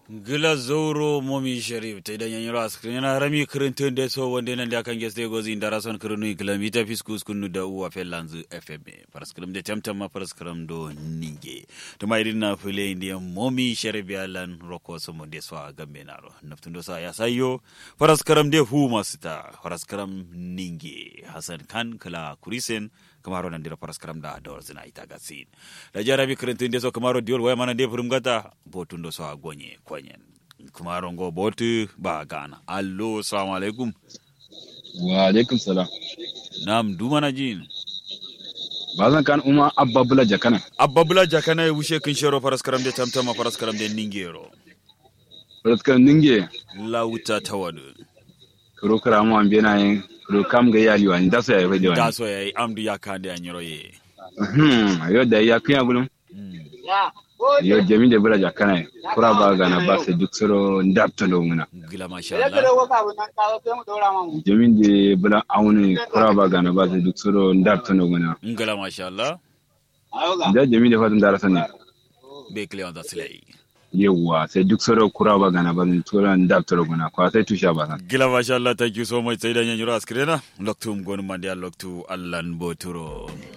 gila zoro momi sharif ta idan yanyi ras yana rami kirintun da so wanda nan da kan geste gozi indara son kirinu kilomita fiskus kunu da uwa felanzu fm paraskram da tamtam ma paraskram do ninge to mai din na fule indiya momi sharif ya lan roko so mo de so a gambe naro naftun do sa ya sayo paraskram de hu masta paraskram ninge hasan kan kala kurisen kamaro nan dira paraskram da dor zina ita gasin da jarabi kirintun da so kamaro diol waya mana de furum gata botun do so a gonye kwenyen kumaro ngo botu ba gana allo assalamu alaikum wa alaikum salam nam dumana jin ba zan kan uma abba bula jakana abba bula jakana ya wushe kin shero paraskaram de tamtama paraskaram de ningero raskan ninge lauta tawadu kuro kara mu ambe na yin kuro kam ga yali wani da so ya yi da wani so yayi amdu ya kande anyoro ye hmm ayo da ya kiya gulum yo jami da bula jakana kura ba ga na ba sai duk soro ndapto do muna gila masha Allah jami da bula auni kura ba ga na ba sai duk soro ndapto do muna ngala masha Allah da jami da fatan darasa ne be clear da slay yawwa sai duk soro kura ba ga na ba sai soro ndapto do muna kwa sai tusha ba san gila masha Allah thank you so much sai da nyoro askrena loktu ngonu mandi loktu allan boturo